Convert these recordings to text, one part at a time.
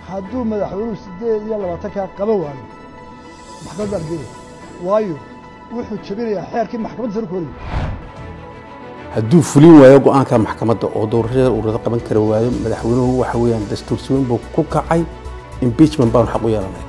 hadduu madaxweynuhu siddeed iyo labaatankaa qaban waayo maxkamad baan geeya waayo wuxuu jebinayaa xeerkii maxkamadda sare ku horayay hadduu fulin waayo go-aanka maxkamadda oo doorashada ururada qaban kara waayo madaxweynuhu waxa weeyaan dastuur suweyn buu ku kacay impeachment baanu xaq u yeelanay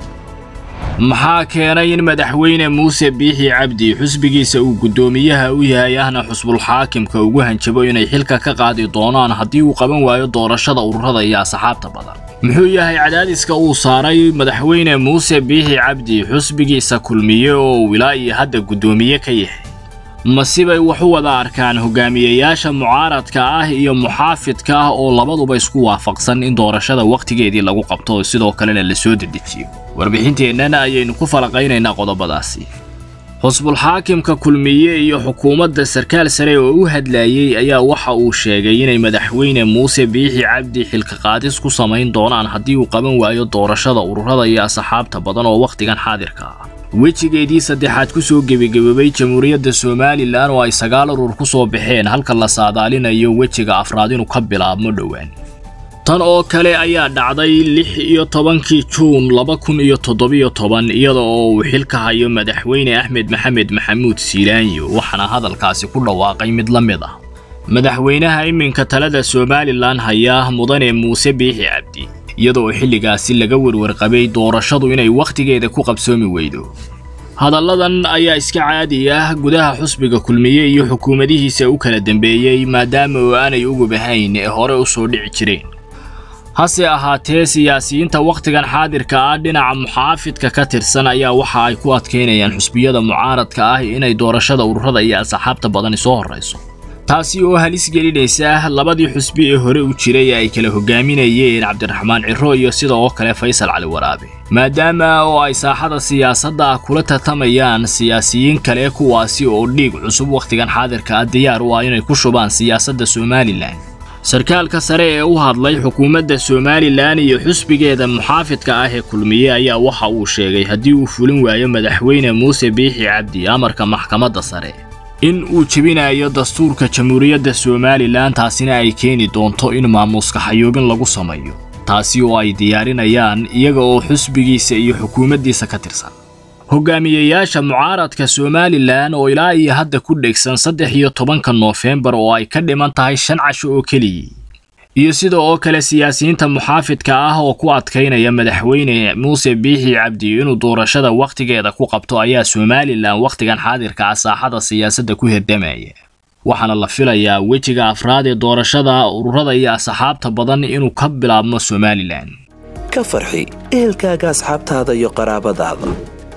maxaa keenay in madaxweyne muuse biixi cabdi xusbigiisa uu guddoomiyaha u yahay ahna xusbulxaakimka ugu hanjabo inay xilka ka qaadi doonaan haddii uu qaban waayo doorashada ururada iyo asxaabta badan muxuu yahay cadaadiska uu saaray madaxweyne muuse biixi cabdi xusbigiisa kulmiye oo uu ilaa iyo hadda guddoomiye ka yahay masibay wax u wada arkaan hogaamiyeyaasha mucaaradka ah iyo muxaafidka ah oo labaduba isku waafaqsan in doorashada wakhtigeedii lagu qabto sidoo kalena la soo dedejiyo warbixinteennana ayaynu ku falaqaynaynaa qodobadaasi xusbulxaakimka kulmiye iyo xukuumadda sarkaal sare oo u hadlayey ayaa waxa uu sheegay inay madaxweyne muuse biixi cabdi xilka qaadis ku samayn doonaan haddii uu qaban waayo doorashada ururada iyo asxaabta badan oo wakhtigan xaadirka ah wejigeedii saddexaad ku soo gebageboobay jamhuuriyadda somalilan oo ay sagaal urur ku soo baxeen halka la saadaalinayo wejiga afraad inuu ka bilaabmo dhowaan tan oo kale ayaa dhacday lix iyo tobankii juun laba kun iyo toddobiyo toban iyada oo uu xilka hayo madaxweyne axmed maxamed maxamuud siilaanyo waxaana hadalkaasi ku dhawaaqay mid la mid ah madaxweynaha iminka talada somalilan haya mudane muuse biixi cabdi iyadoo xilligaasi laga werwarqabay doorashadu inay wakhtigeeda ku qabsoomi weydo hadalladan ayaa iska caadi ah gudaha xusbiga kulmiye iyo xukuumadihiisa u kala dambeeyey maadaama oo aanay ugub ahayn ee hore u soo dhici jireen hase ahaatee siyaasiyiinta wakhtigan xaadirka ah dhinaca muxaafidka ka tirsan ayaa waxa ay ku adkaynayaan xusbiyada mucaaradka ah inay doorashada ururada iyo asxaabta badani soo horrayso taasi oo halis gelinaysa labadii xusbi ee hore u jiray ay kala hogaaminayeen cabdiraxmaan ciro iyo sida oo kale faysal cali waraabe maadaama oo ay saaxada siyaasadda kula tartamayaan siyaasiyiin kale kuwaasi oo dhiig cusub wakhtigan xaadirka ah diyaar u ah inay ku shubaan siyaasadda somalilan sarkaalka sare ee u hadlay xukuumadda somalilan iyo xusbigeeda muxaafidka ah ee kulmiye ayaa waxa uu sheegay haddii uu fulin waayo madaxweyne muuse biixi cabdi amarka maxkamadda sare in uu jebinayo dastuurka jamhuuriyadda somalilan taasina ay keeni doonto in maamuuska xayoobin lagu sameeyo taasi oo ay diyaarinayaan iyaga oo xusbigiisa iyo xukuumaddiisa ka tirsan hogaamiyeyaasha mucaaradka somalilan oo ilaa iyo hadda ku dhegsan saddex iyo tobanka noofembar oo ay ka dhiman tahay shan casho oo keliyii iyo sida oo kale siyaasiyiinta muxaafidka ah oo ku adkaynaya madaxweyne muuse biixi cabdi inuu doorashada wakhtigeeda ku qabto ayaa somalilan wakhtigan xaadirka ah saaxada siyaasadda ku hirdamaya waxaana la filayaa wejiga afraad ee doorashada ururada iyo asxaabta badan inuu ka bilaabmo somalilan ka farxi ehelkaaga asxaabtaada iyo qaraabadaada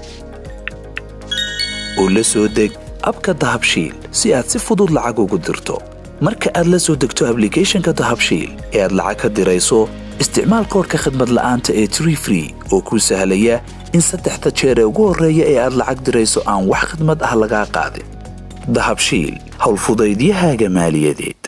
oo la soo deg abka dahabshiil si aad si fudud lacag ugu dirto marka aad la soo degto ablicathonka dahabshiil ee aad lacag ka dirayso isticmaal koorka khadmad la'aanta ee tree free oo kuu sahlaya in saddexda jeer ee ugu horreeya ee aad lacag dirayso aan wax khadmad ah lagaa qaadin dahabshiil howlfudaydiyahaaga maaliyadeed